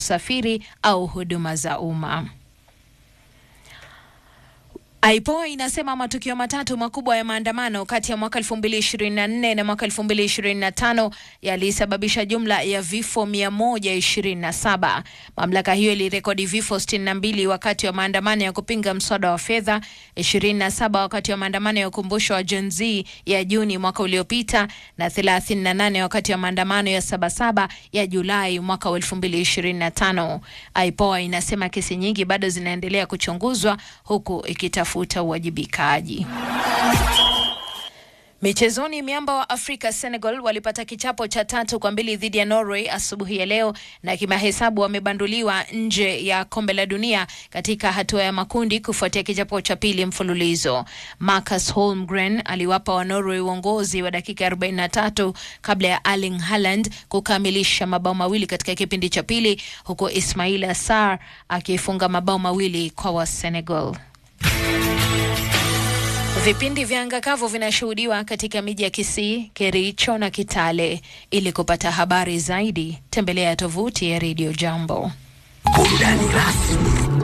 usafiri au huduma za umma. IPOA inasema matukio matatu makubwa ya maandamano kati ya mwaka 2024 na mwaka 2025 yalisababisha jumla ya vifo 127. Mamlaka hiyo ilirekodi vifo 62 wakati wa maandamano ya kupinga mswada wa fedha, 27 wakati wa maandamano ya ukumbusho wa Gen Z ya Juni mwaka uliopita na 38 wakati wa maandamano ya Sabasaba ya Julai mwaka 2025. IPOA inasema kesi nyingi bado zinaendelea kuchunguzwa huku ikitafuta uwajibikaji. Michezoni, miamba wa Afrika Senegal walipata kichapo cha tatu kwa mbili dhidi ya Norway asubuhi ya leo, na kimahesabu wamebanduliwa nje ya kombe la dunia katika hatua ya makundi kufuatia kichapo cha pili mfululizo. Marcus Holmgren aliwapa wa Norway uongozi wa dakika 43 kabla ya Erling Haaland kukamilisha mabao mawili katika kipindi cha pili, huku Ismaila Sarr akifunga mabao mawili kwa wa Senegal. Vipindi vya anga kavu vinashuhudiwa katika miji ya Kisii, Kericho na Kitale. Ili kupata habari zaidi, tembelea tovuti ya Radio Jambo. Burudani rasmi